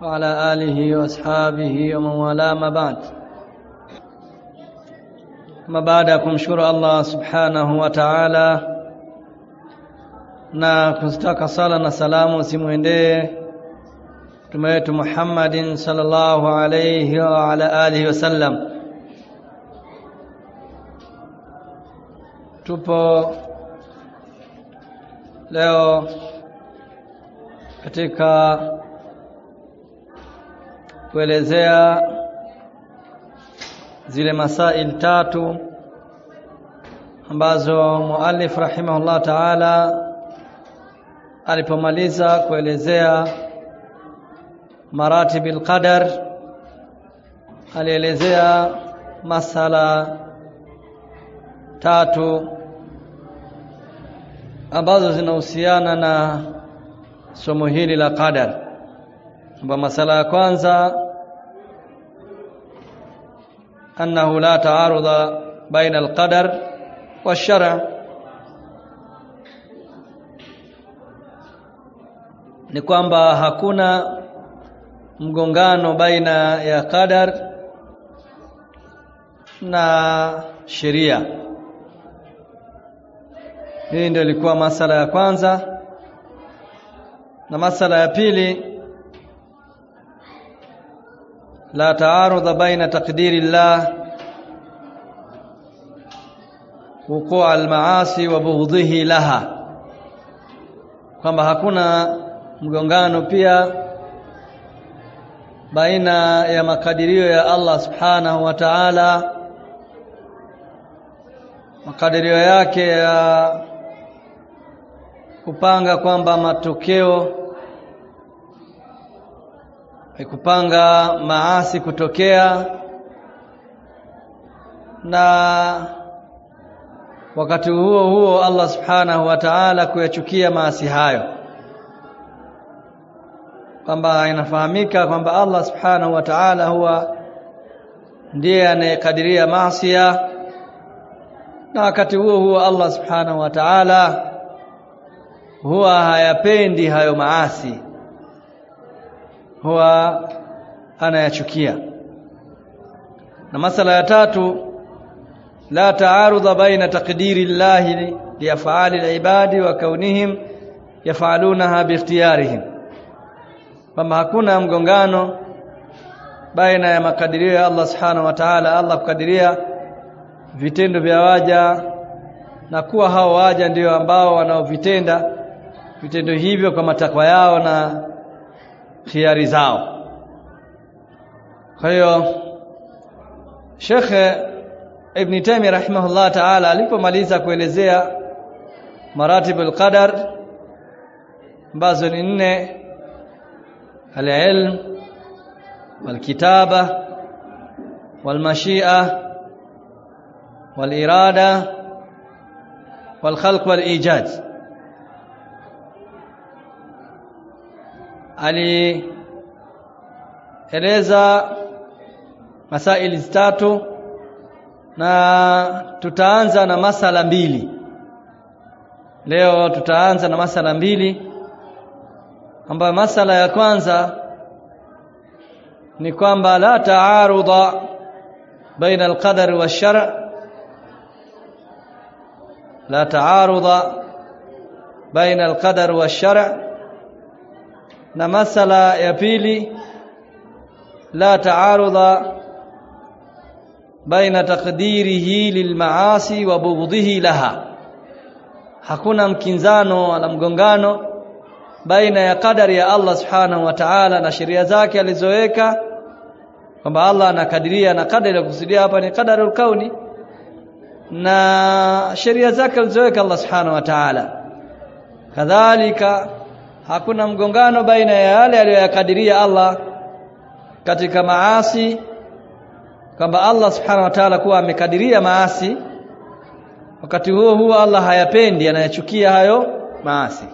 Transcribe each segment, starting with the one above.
وعلى آله وأصحابه ومن والاه ما بعد ما baada ya kumshukuru Allah subhanahu wa ta'ala na kuzitaka sala na salamu simwendee mtume wetu Muhammadin sallallahu alayhi wa ala alihi wasallam tupo leo katika kuelezea zile masail tatu ambazo muallif rahimahullah ta'ala alipomaliza kuelezea maratibil qadar alielezea masala tatu ambazo zinahusiana na somo hili la qadar kwamba masala ya kwanza annahu la taaruda baina alqadar washara ni kwamba hakuna mgongano baina ya qadar na sheria hii ndio ilikuwa masala ya kwanza na masala ya pili la taarudha baina taqdiri llah wuqua almaasi wa bughdhihi laha kwamba hakuna mgongano pia baina ya makadirio ya Allah subhanahu wa ta'ala makadirio yake ya kupanga kwamba matokeo kupanga maasi kutokea na wakati huo huo Allah subhanahu wa ta'ala kuyachukia maasi hayo kwamba inafahamika kwamba Allah subhanahu wa ta'ala huwa ndiye anayekadiria maasi na wakati huo huo Allah subhanahu wa ta'ala huwa hayapendi hayo maasi huwa anayachukia na masala ya tatu la taarudha baina taqdiri llahi liaf'ali alibadi wa kaunihim yaf'alunaha biikhtiyarihim kwamba hakuna mgongano baina ya makadirio ya Allah subhanahu wa ta'ala Allah kukadiria vitendo vya waja na kuwa hao waja ndio ambao wanaovitenda vitendo hivyo kwa matakwa yao na khiari zao kwa hiyo Sheikh Ibn Taymiyyah rahimahullah ta'ala alipomaliza kuelezea maratibul qadar ambazo ni nne al-ilm wal-kitaba wal-mashi'a wal-irada wal-khalq wal-ijad alieleza masaili tatu na tutaanza na masala mbili leo tutaanza na masala mbili ambayo masala ya kwanza ni kwamba la taarudha baina alqadar washar la taarudha baina alqadar washar na masala ya pili la taarudha baina taqdirihi lilmaasi wa bughdhihi laha hakuna mkinzano wala mgongano baina ya kadari ya Allah subhanahu wa ta'ala na sheria zake alizoweka kwamba Allah anakadiria na kadari ya kusudia hapa ni qadarul kauni na sheria zake alizoweka Allah subhanahu wa ta'ala kadhalika hakuna mgongano baina ya yale aliyoyakadiria Allah katika maasi kwamba Allah subhanahu wa ta'ala kuwa amekadiria maasi wakati huo huo Allah hayapendi anayachukia hayo maasi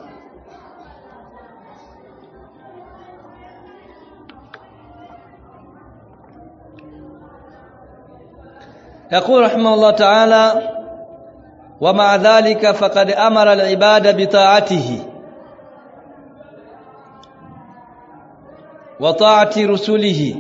يقول رحمه الله تعالى ومع ذلك فقد أمر العباد بطاعته وطاعة رسله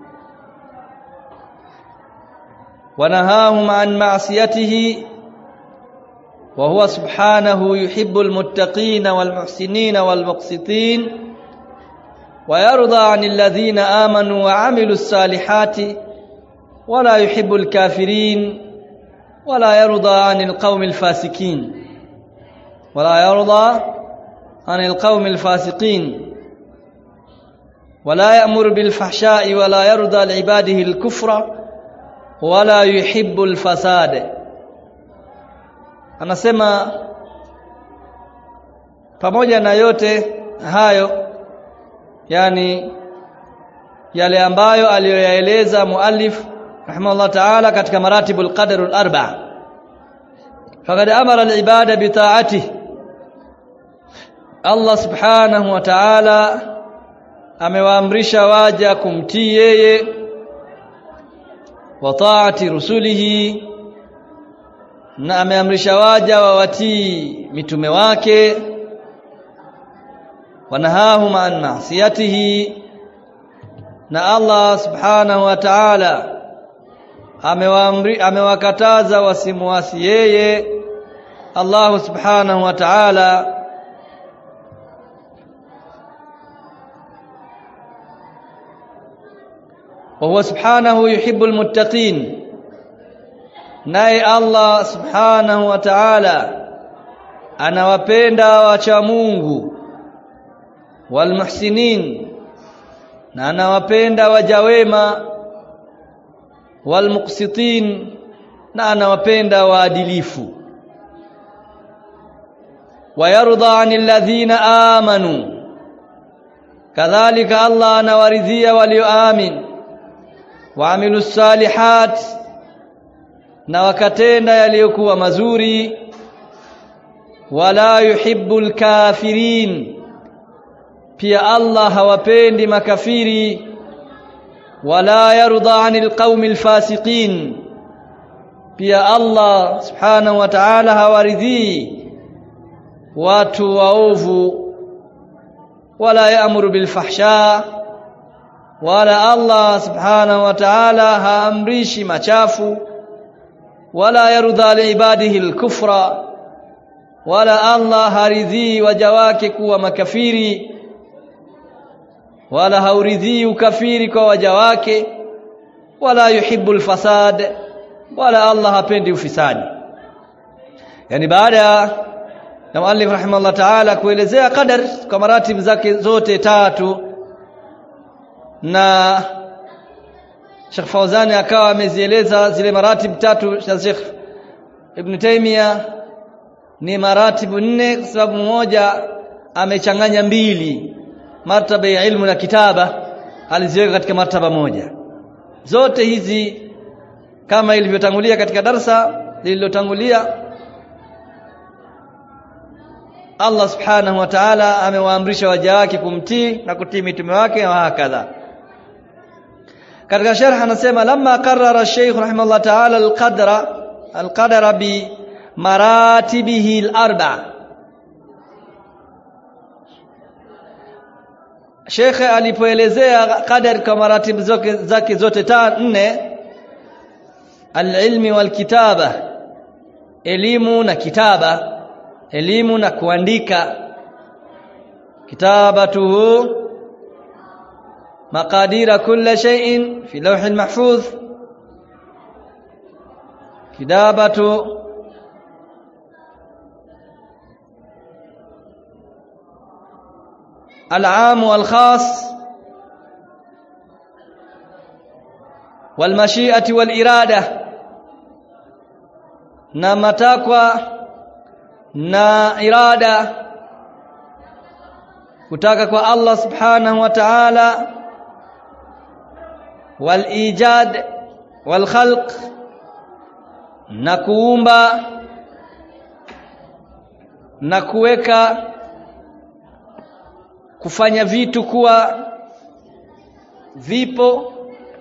ونهاهم عن معصيته وهو سبحانه يحب المتقين والمحسنين والمقسطين ويرضى عن الذين آمنوا وعملوا الصالحات ولا يحب الكافرين ولا يرضى عن القوم الفاسقين ولا يرضى عن القوم الفاسقين ولا يأمر بالفحشاء ولا يرضى لعباده الكفر ولا يحب الفساد anasema pamoja na yote hayo yani yale ambayo aliyoyaeleza muallif rahimahullah ta'ala katika maratibul qadar al-arba faqad amara al-ibada bi ta'atihi Allah subhanahu wa ta'ala amewaamrisha waja kumtii yeye wa ta'ati rusulihi na ameamrisha waja wawatii mitume wake wanahahum an ma'siyatihi na Allah subhanahu wa ta'ala amewaamri amewakataza wasimuasi yeye Allah subhanahu wa ta'ala وهو سبحانه يحب المتقين naye Allah subhanahu wa ta'ala anawapenda wacha Mungu walmuhsinin na anawapenda waja wema walmuqsitin na anawapenda waadilifu wayarda 'anil ladhina amanu kadhalika Allah anawaridhia walioamini waamilus salihat na wakatenda yaliyokuwa mazuri wala yuhibbul kafirin pia Allah hawapendi makafiri wala yarda anil qaumil fasiqin pia Allah subhanahu wa ta'ala hawaridhii watu waovu wala yaamuru bil fahsha wala Allah subhanahu wa ta'ala haamrishi machafu wala yarudha liibadihi alkufra wala Allah haridhii waja wake kuwa makafiri wala hauridhii ukafiri kwa waja wake wala yuhibbu alfasad wala Allah hapendi ufisadi yani baada ya muallif rahimahullah ta'ala kuelezea qadar kwa maratib zake zote tatu na Sheikh Fauzani akawa amezieleza zile maratib tatu za Sheikh Ibn Taymiyyah ni maratibu nne kwa sababu mmoja amechanganya mbili martaba ya ilmu na kitaba aliziweka katika martaba moja zote hizi kama ilivyotangulia katika darsa lililotangulia Allah subhanahu wa ta'ala amewaamrisha waja wake kumtii na kutii mitume wake na hakadha katika sharh anasema lamma qarrara Sheikh rahimahullah ta'ala al-qadra al-qadara bi maratibihi al-arba Sheikh alipoelezea qadar kwa maratibu zake zote ta nne al-ilmi wal-kitaba elimu na kitaba elimu na kuandika kitabatuhu مقادير كل شيء في لوح المحفوظ كتابة العام والخاص والمشيئة والإرادة na matakwa na irada kutaka kwa Allah subhanahu wa ta'ala walijad walkhalq na kuumba na kuweka kufanya vitu kuwa vipo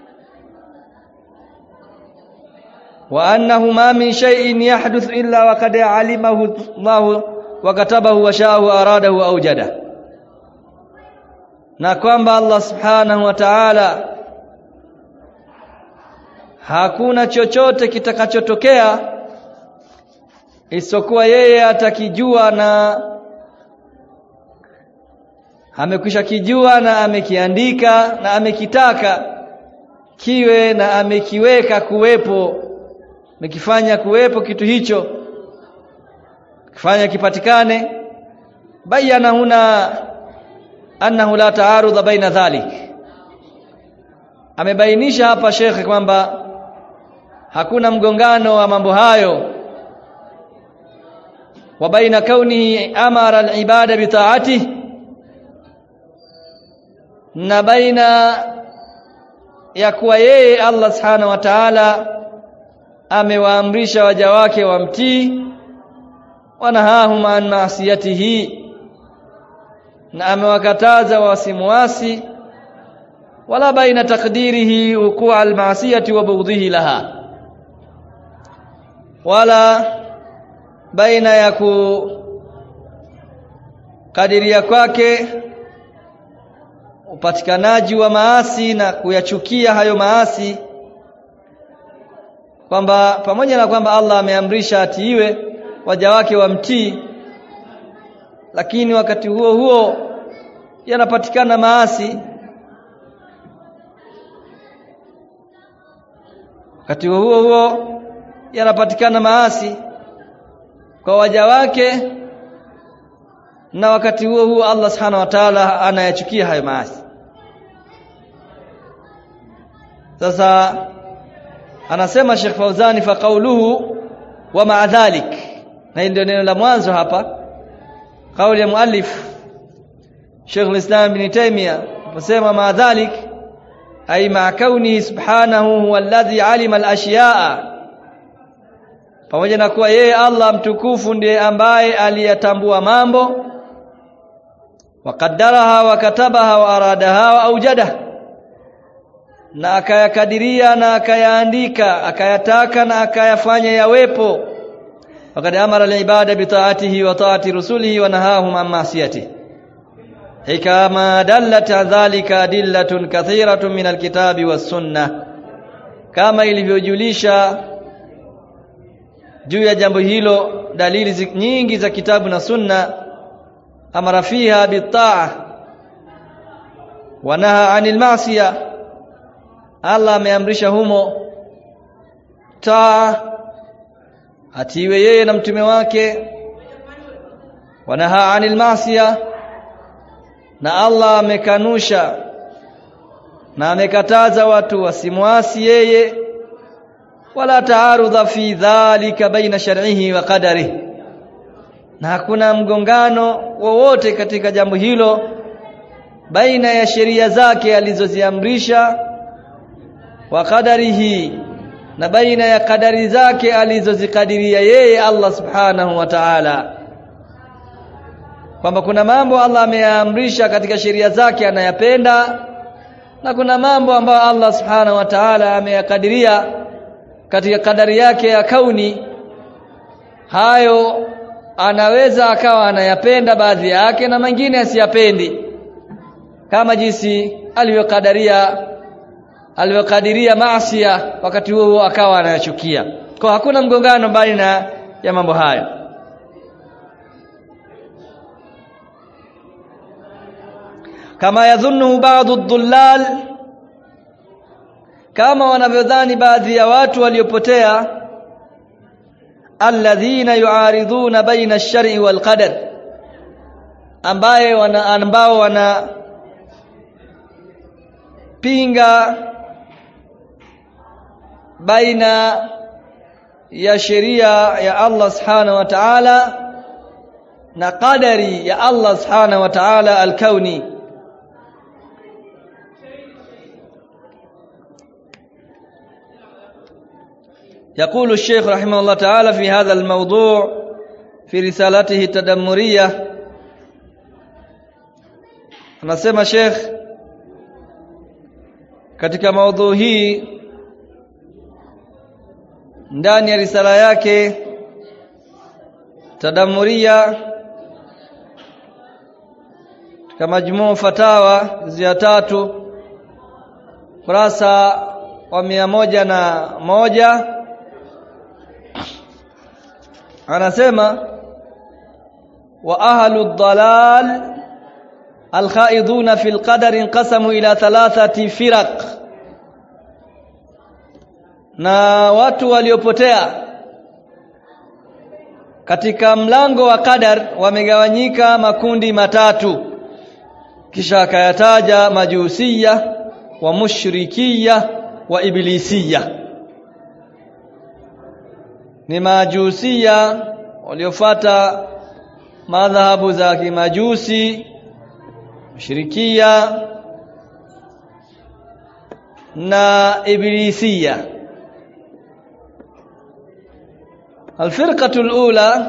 wa annahu ma min shay'in yahduth illa wa qad alimahu Allah wa katabahu wa sha'ahu aradahu awjada na kwamba Allah subhanahu wa ta'ala hakuna chochote kitakachotokea isipokuwa yeye atakijua na amekwisha kijua na amekiandika na amekitaka kiwe na amekiweka kuwepo amekifanya kuwepo kitu hicho kifanya kipatikane bayana huna annahu la taarudha baina dhalik amebainisha hapa shekhe kwamba hakuna mgongano wa mambo hayo wa baina kaunihi amara al-ibada bi ta'atihi na baina ya kuwa yeye Allah subhanahu wa ta'ala amewaamrisha waja wake wamtii wanahahum an maasiyatihi na amewakataza wasimuasi wala baina takdirihi wuqua almaasiyati wa bughdhihi laha wala baina ya kukadiria kwake upatikanaji wa maasi na kuyachukia hayo maasi kwamba pamoja na kwamba Allah ameamrisha atiiwe waja wake wamtii lakini wakati huo huo yanapatikana maasi wakati huo huo yanapatikana maasi kwa waja wake na wakati huo huo Allah subhanahu wa ta'ala anayachukia hayo maasi sasa anasema Sheikh Fauzani fa qawluhu wa ma'a dhalik na ndio neno la mwanzo hapa kauli ya muallif Sheikh al-Islam Ibn Taymiyyah anasema ma'a dhalik ay ma'a kaunihi subhanahu huwa alladhi alima al-ashya'a pamoja na kuwa yeye Allah mtukufu ndiye ambaye aliyatambua mambo waqaddaraha wa katabaha wa aradaha wa aujada na akayakadiria na akayaandika akayataka na akayafanya yawepo wakad amara al-ibada bi ta'atihi wa ta'ati rusulihi wa nahahum an ma'siyatihi kama dallat dhalika adillatun kathiratun min al-kitabi was-sunnah kama ilivyojulisha juu ya jambo hilo dalili nyingi za kitabu na sunna amara fiha bitaa wa naha anil ma'siya Allah ameamrisha humo taa atiwe yeye na mtume wake wa naha anil ma'siya na Allah amekanusha na amekataza watu wasimwasi yeye wala taarudha fi dhalika baina shar'ihi wa qadarihi na hakuna mgongano wowote katika jambo hilo baina ya sheria zake alizoziamrisha wa qadarihi na baina ya kadari zake alizozikadiria yeye Allah subhanahu wa ta'ala kwamba kuna mambo Allah ameyaamrisha katika sheria zake anayapenda na kuna mambo ambayo Allah subhanahu wa ta'ala ameyakadiria katika kadari yake ya kauni hayo anaweza akawa anayapenda baadhi yake na mengine asiyapendi kama jinsi alivyokadaria alivyokadiria maasiya wakati huo huo akawa anayachukia kwa hakuna mgongano baina ya mambo hayo kama yadhunnu baadhi dhullal kama wanavyodhani baadhi ya watu waliopotea alladhina yuariduna baina ash-shar'i wal qadar ambaye wana ambao wana pinga baina ya sheria ya Allah subhanahu wa ta'ala na qadari ya Allah subhanahu wa ta'ala al-kauni يقول الشيخ رحمه الله تعالى في هذا الموضوع في رسالته التدمرية anasema Sheikh katika maudhui hii ndani ya risala yake tadamuria kama majmuu fatawa ya tatu kurasa wa mia moja na moja anasema wa ahlu dhalal alkhaiduna fi alqadar inqasamu ila thalathati firaq na watu waliopotea katika mlango wa qadar wamegawanyika makundi matatu kisha akayataja majusiya wa mushrikiya wa iblisiya ni majusiya waliofata madhahabu za kimajusi mushrikiya na iblisiya الفرقة الأولى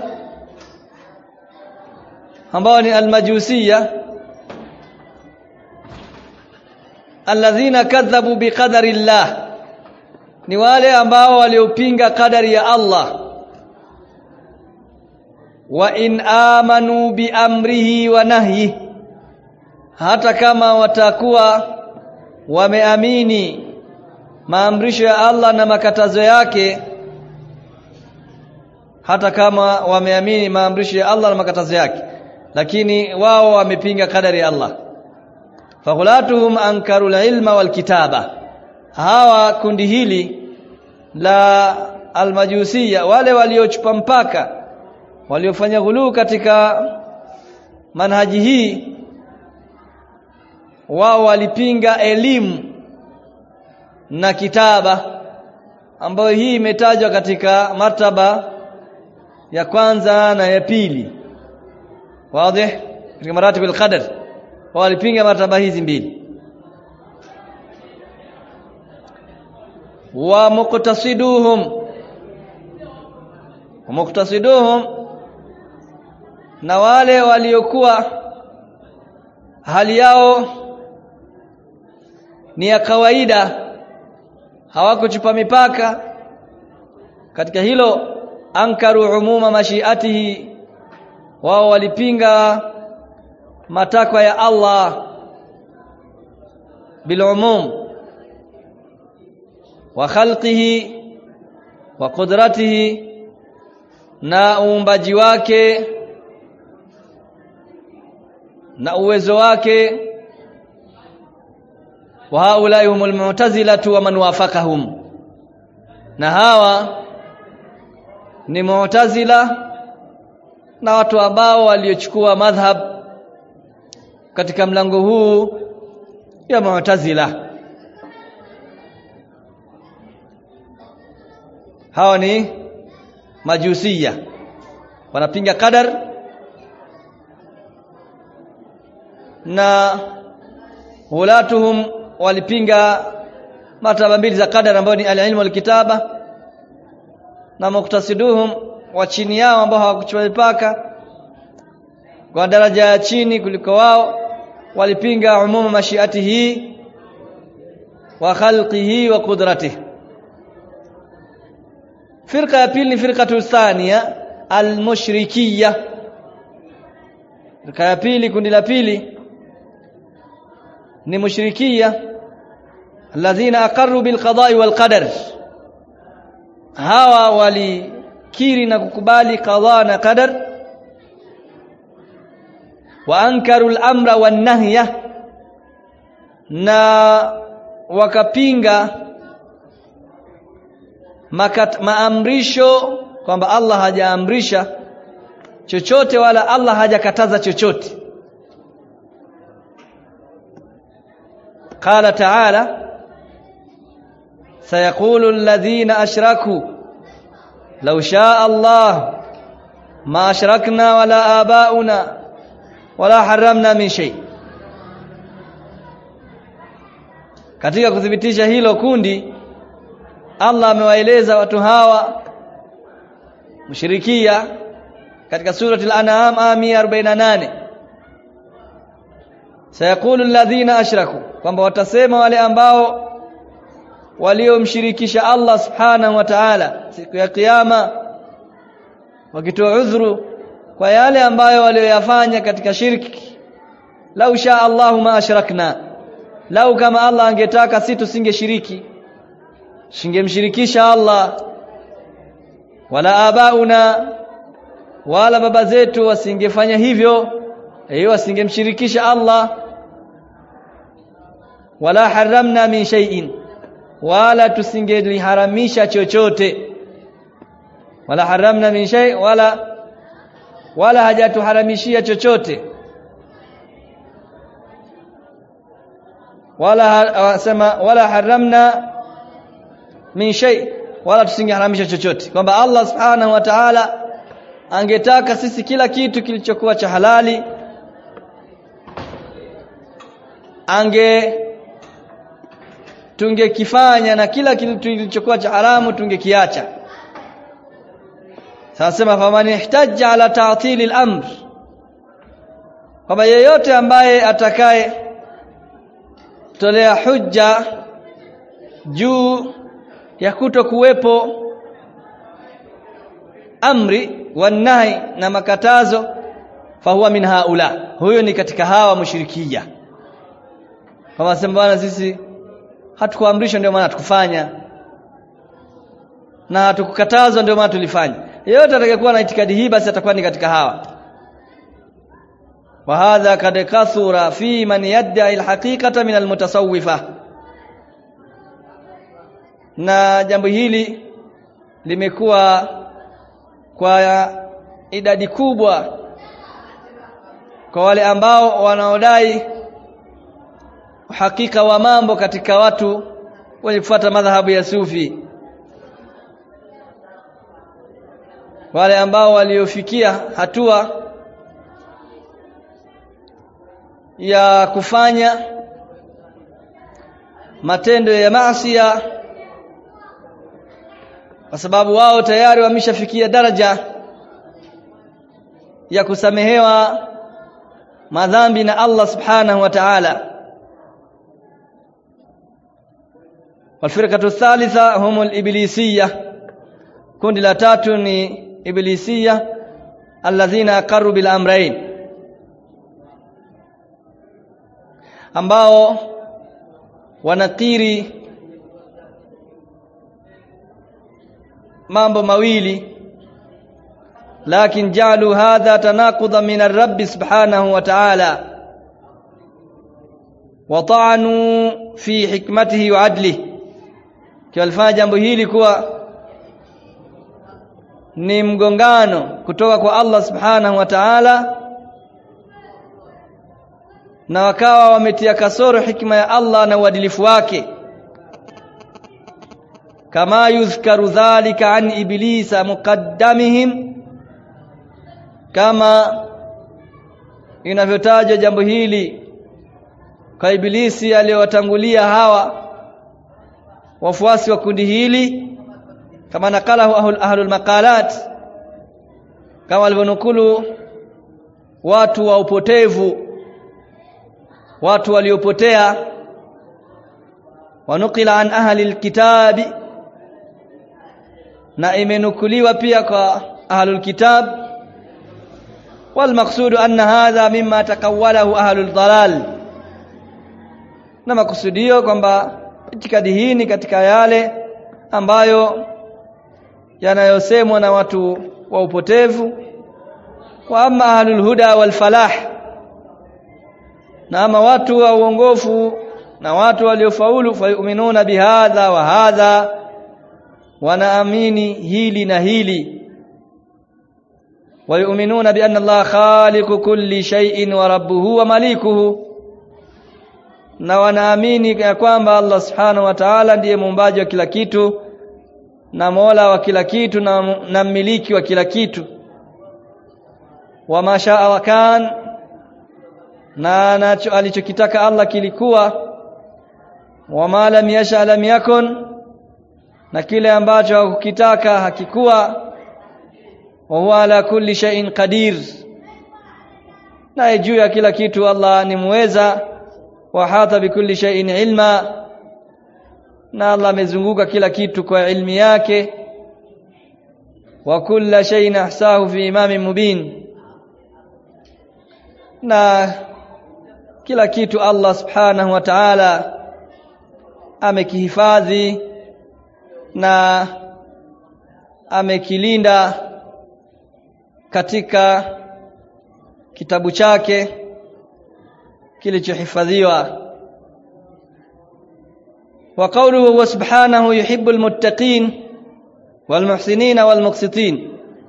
ambao ni almajusiya alladhina kadhabu biqadari llah ni wale ambao waliopinga kadari ya Allah wa in amanu bi amrihi wa nahyi hata kama watakuwa wameamini maamrisho ya Allah na makatazo yake hata kama wameamini maamrisho ya Allah na makatazo yake lakini wao wamepinga kadari ya Allah faghulatuhum ankaru ilma wal kitaba hawa kundi hili la almajusia wale waliochupa mpaka waliofanya ghuluu katika manhaji hii wao walipinga elimu na kitaba ambayo hii imetajwa katika martaba ya kwanza na ya pili wazi katika maratib al-qadar walipinga martaba hizi mbili wa muqtasiduhum wa muqtasiduhum na wale waliokuwa hali yao ni ya kawaida hawakuchupa mipaka katika hilo ankaru umuma mashiatihi wao walipinga matakwa ya Allah bilumum wa khalqihi wa qudratihi na uumbaji wake na uwezo wake wa haulai humul mu'tazilatu wa man wafaqahum na hawa ni mu'tazila na watu ambao waliochukua madhhab katika mlango huu ya mu'tazila hawa ni majusia wanapinga qadar na hulatuhum walipinga martaba mbili za qadar ambayo ni al-ilmu wal-kitaba na muktasiduhum wa chini yao ambao hawakuchukua mipaka kwa daraja ya chini kuliko wao walipinga umuma mashiatihi wa khalqihi wa qudratihi firqa ya pili ni firqatu thania almushrikiyya firqa ya pili kundi la pili ni mushrikiyya alladhina aqarru bilqada'i walqadar hawa walikiri na kukubali qada na qadar wa ankaru al-amra wan-nahya na wakapinga makat, maamrisho kwamba Allah hajaamrisha chochote wala Allah hajakataza chochote قال تعالى سيقول الذين أشركوا لو شاء الله ما أشركنا ولا آباؤنا ولا حرمنا من شيء katika kuthibitisha hilo kundi Allah amewaeleza watu hawa mushirikia katika surati al-an'am aya 148 sayaqulu alladhina ashraku kwamba watasema wale ambao waliomshirikisha Allah subhanahu wa ta'ala siku ya kiyama wakitoa udhuru kwa yale ambayo walioyafanya katika shirki lau sha Allahu ma ashrakna lau kama Allah angetaka si tusingeshiriki singemshirikisha Allah wala abauna wala baba zetu wasingefanya hivyo hiyo wasingemshirikisha Allah wala haramna min shay'in wala tusingeliharamisha chochote wala haramna min shay wala wala hajatuharamishia chochote wala wasema wala haramna min shay wala tusingeharamisha chochote kwamba Allah subhanahu wa ta'ala angetaka sisi kila kitu kilichokuwa cha halali ange tungekifanya na kila kitu kilichokuwa cha haramu tungekiacha sasa faman ihtajja ala ta'til al-amr kwamba yeyote ambaye atakaye tolea hujja juu ya kuto kuwepo amri wanahi na makatazo fahuwa min haula huyo ni katika hawa mushrikia kama sema bwana sisi hatukuamrishwa ndio maana hatukufanya na hatukukatazwa ndio maana tulifanya yeyote atakayekuwa na itikadi hii basi atakuwa ni katika hawa wa hadha kad kathura fi man yad'i alhaqiqata min almutasawwifa na jambo hili limekuwa kwa idadi kubwa kwa wale ambao wanaodai uhakika wa mambo katika watu wenye kufuata madhahabu ya sufi wale ambao waliofikia hatua ya kufanya matendo ya maasiya kwa sababu wao tayari wameshafikia daraja ya kusamehewa madhambi na Allah subhanahu wa ta'ala والفرقه الثالثه هم الابليسيه kundi la tatu ni iblisia alladhina aqarru bil amrayn ambao wanakiri mambo mawili lakin jalu hadha tanaquda min ar-rabb subhanahu wa ta'ala wa ta'anu fi hikmatihi wa adlihi kiwalifanya jambo hili kuwa ni mgongano kutoka kwa Allah subhanahu wa ta'ala na wakawa wametia kasoro hikma ya Allah na uadilifu wake kama yuzkaru dhalika an iblisa muqaddamihim kama inavyotajwa jambo hili kwa ibilisi aliyowatangulia hawa wafuasi wa kundi hili kama nakalahu ahlul, ahlul maqalat kama walivyonukulu watu wa upotevu watu waliopotea wanukila an ahli alkitabi na imenukuliwa pia kwa ahlul kitab والمقصود أن هذا مما تقوله أهل الضلال na makusudio kwamba itikadi hii ni katika yale ambayo yanayosemwa na watu wa upotevu wa amma ahlul huda wal falah na ama watu wa uongofu na watu waliofaulu fayuminuna bihadha wa hadha wanaamini hili na hili ويؤمنون بأن الله خالق كل شيء وربه ومليكه na wanaamini ya kwamba Allah subhanahu wa ta'ala ndiye muumbaji wa kila kitu na mola wa kila kitu na, na mmiliki wa kila kitu wa mashaa wa kan na nacho alichokitaka Allah kilikuwa wa ma lam yasha lam yakun na kile ambacho hakukitaka hakikuwa wa huwa ala kulli shay'in qadir na juu ya kila kitu Allah ni muweza wa hata bikulli shay'in ilma na Allah amezunguka kila kitu kwa ilmi yake wa kulla shay'in ahsahu fi imamin mubin na kila kitu Allah subhanahu wa ta'ala amekihifadhi na amekilinda katika kitabu chake kilichohifadhiwa wa qawluhu wa subhanahu yuhibbul muttaqin wal muhsinin wal muqsitin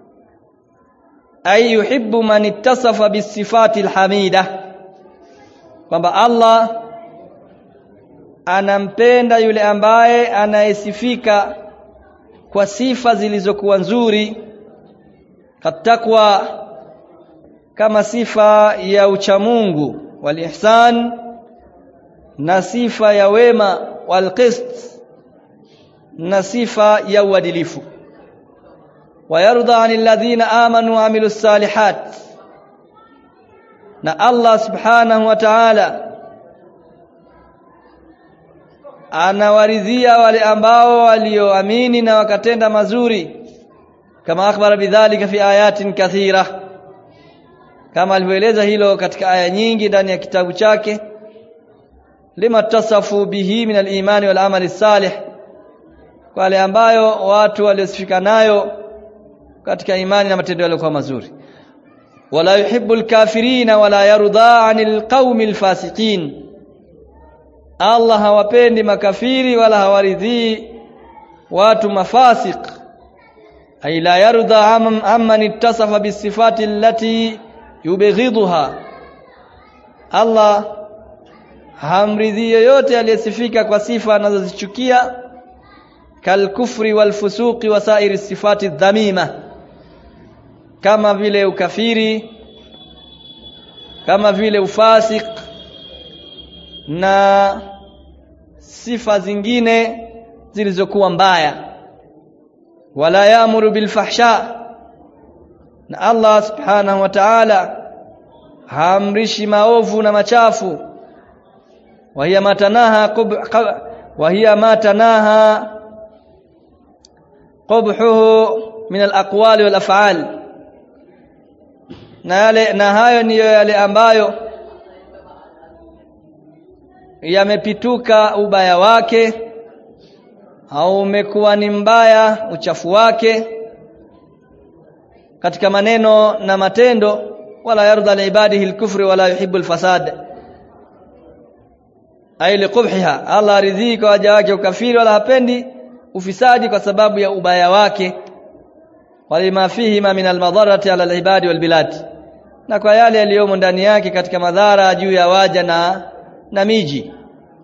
ay yuhibbu man ittasafa bis sifatil hamidah kwamba Allah anampenda yule ambaye anayesifika kwa sifa zilizokuwa nzuri katakwa kama sifa ya uchamungu walihsan na sifa ya wema walqist na sifa ya uadilifu wayarda anil ladhina amanu wa amilus salihat na Allah subhanahu wa ta'ala anawaridhia wale ambao walioamini na wakatenda mazuri kama akhbara bidhalika fi ayatin kathira kama alivyoeleza hilo katika aya nyingi ndani ya kitabu chake lima tasafu bihi min al-imani wal amali salih kwa wale ambayo watu waliosifika nayo katika imani na matendo yaliokuwa mazuri wala yuhibbu al-kafirina wala yarda 'anil qaumil fasiqin Allah hawapendi makafiri wala hawaridhii watu mafasik ay la yarda amman ittasafa bisifati allati yubghidha Allah hamridhi yoyote aliyesifika kwa sifa anazozichukia kalkufri walfusuqi wa sairi sifati dhamima kama vile ukafiri kama vile ufasik na sifa zingine zilizokuwa mbaya wala yaamuru bilfahsha na Allah subhanahu wa ta'ala haamrishi maovu na machafu wa hiya matanaha wa hiya matanaha qubhuhu min alaqwali wal af'al na yale na hayo ndiyo yale ambayo yamepituka ubaya wake au umekuwa ni mbaya uchafu wake katika maneno na matendo wala yarda liibadihi alkufri wala yuhibbu alfasad ay liqubhiha Allah ridhii kwa waja wake ukafiri wala hapendi ufisadi kwa sababu ya ubaya wake walima fihi ma min almadharati ala alibadi walbilad na kwa yale yaliyomo ndani yake katika madhara juu ya waja na na miji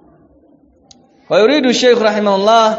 ويريد الشيخ رحمه الله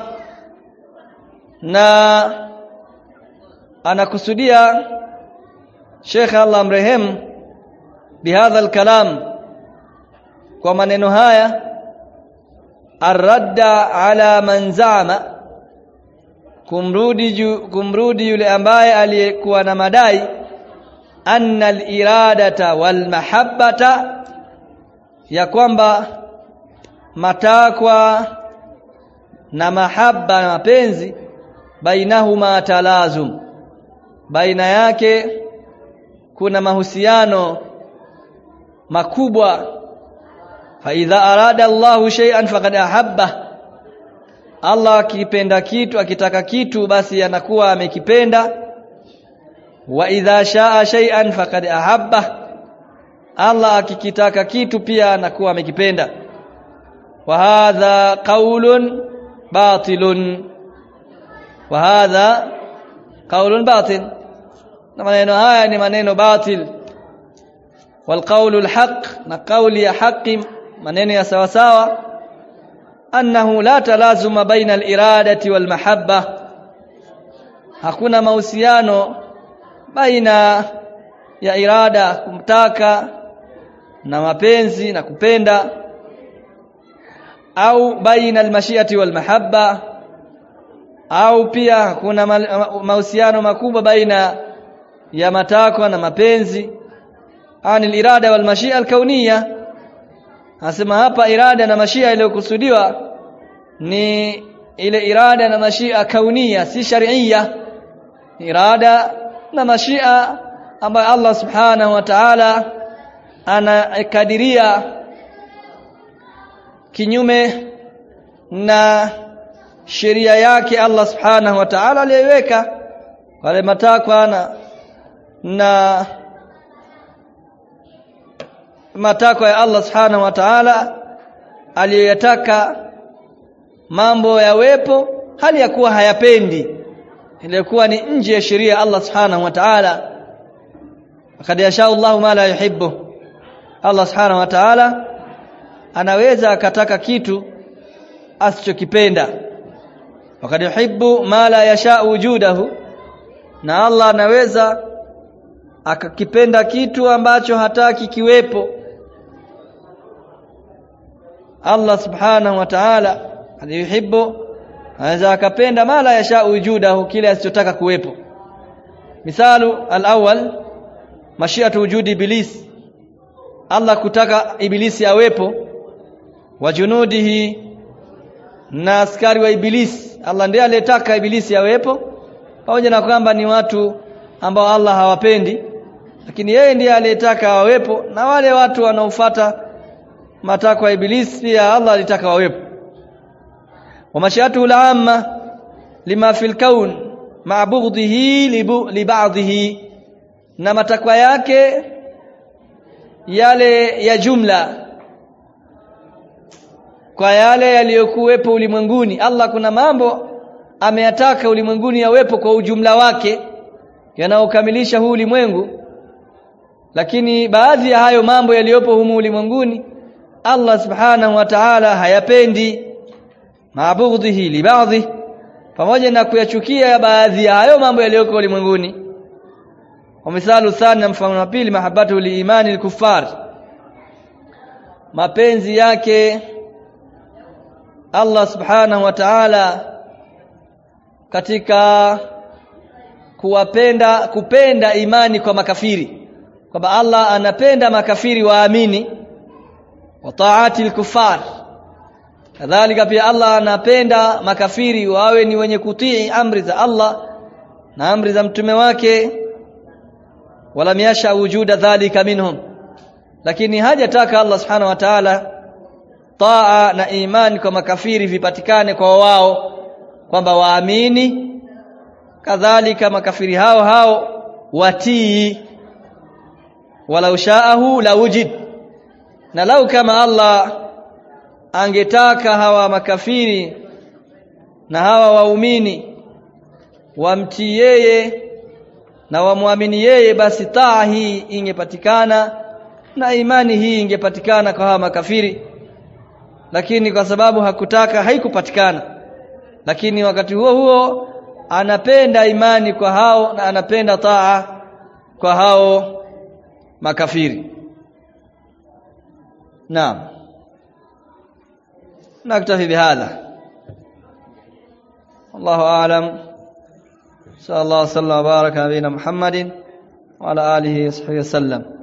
na anakusudia Sheikh Allah mrehemu bihadha alkalam kwa maneno haya arradda ala man zama kumrudi ju, kumrudi yule ambaye aliyekuwa na madai anna aliradata walmahabbata ya kwamba matakwa na mahaba na mapenzi bainahuma talazum baina yake kuna mahusiano makubwa fa idha arada Allahu shay'an faqad ahabba Allah akipenda kitu akitaka kitu basi anakuwa amekipenda wa idha shaa shay'an faqad ahabba Allah akikitaka kitu pia anakuwa amekipenda wa hadha qaulun batilun wa hadha qaulun batil na maneno haya ni maneno batil wal qaulul haqq na qauli ya haqi maneno ya sawa sawa annahu la talazuma baina al iradati wal mahabba hakuna mahusiano baina ya irada kumtaka na mapenzi na kupenda au baina almashiati walmahabba au pia kuna mahusiano makubwa baina ya matakwa na mapenzi anil irada wal mashia alkauniyya Anasema hapa irada na mashia iliyokusudiwa ni ile irada na mashia kaunia si sharia irada na mashia ambayo Allah subhanahu wa ta'ala anakadiria kinyume na sheria yake Allah subhanahu wa ta'ala aliyoiweka wale matakwa na na matakwa ya Allah subhanahu wa ta'ala aliyoyataka mambo yawepo hali ya kuwa hayapendi ilikuwa ni nje ya sheria ya Allah subhanahu wa ta'ala kad yasha Allah ma la yuhibbu Allah subhanahu wa ta'ala anaweza akataka kitu asichokipenda wakad yuhibbu ma la yasha wujudahu na Allah anaweza akakipenda kitu ambacho hataki kiwepo Allah subhanahu wa ta'ala aliyuhibbu anaweza akapenda mala yasha wujudahu kile asichotaka kuwepo misalu al-awwal mashiatu wujudi iblis Allah kutaka ibilisi awepo wa junudihi na askari wa ibilisi Allah ndiye aliyetaka ibilisi awepo pamoja na kwamba ni watu ambao Allah hawapendi lakini yeye ndiye aliyetaka wawepo na wale watu wanaofuata matakwa ya ibilisi pia Allah alitaka wawepo wa mashiatu al-amma lima fil kaun ma'budhihi li ba'dhihi na matakwa yake yale ya jumla kwa yale yaliyokuwepo ulimwenguni Allah kuna mambo ameyataka ulimwenguni yawepo kwa ujumla wake yanaokamilisha huu ulimwengu lakini baadhi ya hayo mambo yaliyopo humu ulimwenguni Allah subhanahu wa ta'ala hayapendi maabudhihi li baadhi pamoja na kuyachukia baadhi ya hayo mambo yaliyoko ulimwenguni wa misalu thani mfano wa pili mahabbatu liimani al-kuffar mapenzi yake Allah subhanahu wa ta'ala katika kuwapenda kupenda imani kwa makafiri kwamba Allah anapenda makafiri waamini wa taati al-kuffar kadhalika pia Allah anapenda makafiri wawe ni wenye kutii amri za Allah na amri za mtume wake wala yasha wujuda dhalika minhum lakini hajataka Allah subhanahu wa ta'ala taa na imani kwa makafiri vipatikane kwa wao kwamba waamini kadhalika makafiri hao hao watii wala ushaahu la wujid na lau kama Allah angetaka hawa makafiri na hawa waumini wamtii yeye na wamwamini yeye basi taa hii ingepatikana na imani hii ingepatikana kwa hawa makafiri lakini kwa sababu hakutaka haikupatikana lakini wakati huo huo anapenda imani kwa hao na anapenda taa kwa hao makafiri naam نكتفي بهذا الله أعلم صلى الله وسلم وبارك على نبينا محمد وعلى آله وصحبه وسلم